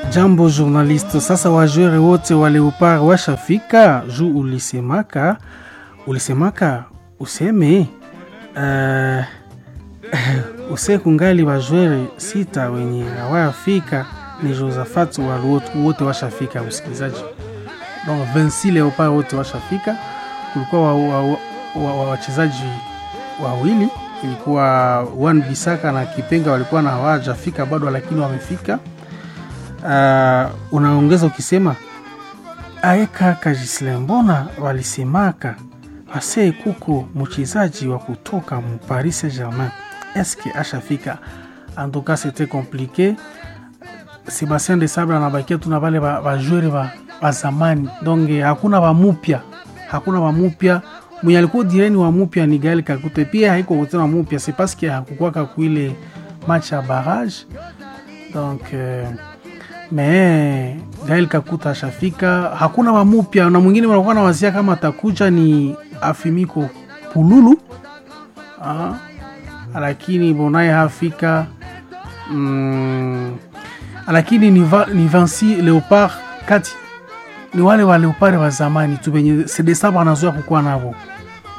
Jambo journaliste, sasa wajwere wote wa Leopard washafika juu ulisemaka ulisemaka useme uh, use kungali wajwere sita wenye hawayafika ni Josaphat waluotu wote washafika, msikilizaji. Donc 26 Leopard wote washafika. Kulikuwa wachezaji wa, wa, wa, wawili, ilikuwa Wan Bisaka na Kipenga walikuwa na hawajafika bado, lakini wamefika. Uh, unaongeza ukisema aeka Kajisle, mbona walisemaka ase kuko mchezaji wa kutoka mu Paris Saint-Germain eske ashafika? Antuka c'était compliqué. Sebastien de Sabre anabakia tuna vale bajwere ba, ba zamani donc hakuna wamupya, hakuna wamupya mwenye alikuwa direni wa mupya ni Gael Kakute, pia haiko kutena mupya, c'est parce que hakukwaka kuile match ya barrage donc euh, me Gael Kakuta ashafika, hakuna wamupya na mwingine wanakuwa na wazia kama atakuja ni Afimiko Pululu ah, lakini bonaye hafika mm, lakini ni, va, ni Vinci Leopard kati ni wale wa Leopard wa zamani tu benye sedesaba anazoea kukuwa navo